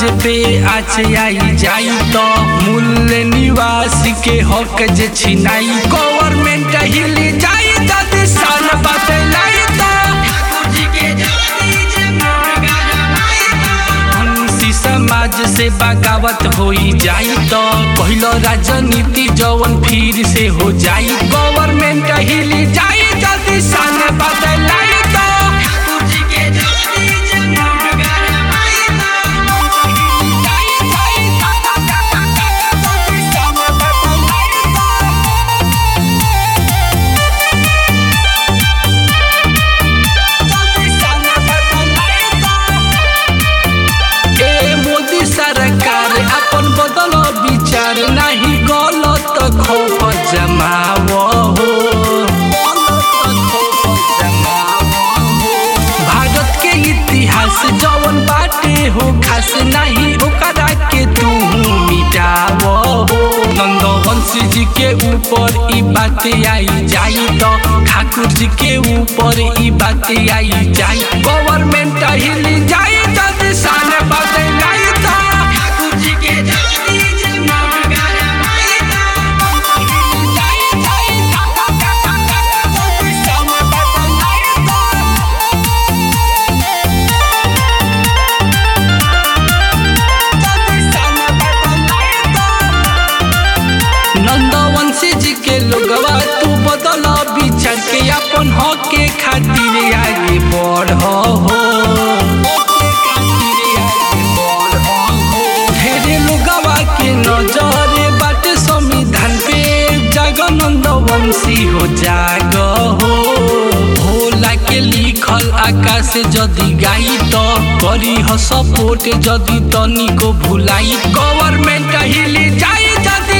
पे आज आई जाई तो मूल्य निवासी के हक जे छिनाई गवर्नमेंट हिली जाई जदि सन बदलाई तो मुंशी समाज से बगावत होई जाई तो पहिलो राजनीति जवन फिर से हो जाई गवर्नमेंट हिली जाई जदि सन बदलाई तो ए मोदी सरकार अपन बदल विचार नहीं गलत खोप जमाव हो भारत के इतिहास जवन बाटे हो खास नहीं ओकरा के तू मिटाव हो नंदवंश जी के ऊपर ई बात आई जाई तो ठाकुर जी के ऊपर ई बात आई जाई गवर्नमेंट हिली जाई जदि सान बदलाई तो नंदवंशी जी के लोगवा तू बदल विचार के अपन हक के खातिर आगे बढ़ हो ढेरे लोगवा के नजर बाटे संविधान पे जगनंद वंशी हो जाग हो भोला के लिखल आकाश जदि गाई तो करी हो सपोर्ट जदि तनिको भुलाई गवर्नमेंट हिली जाई जदि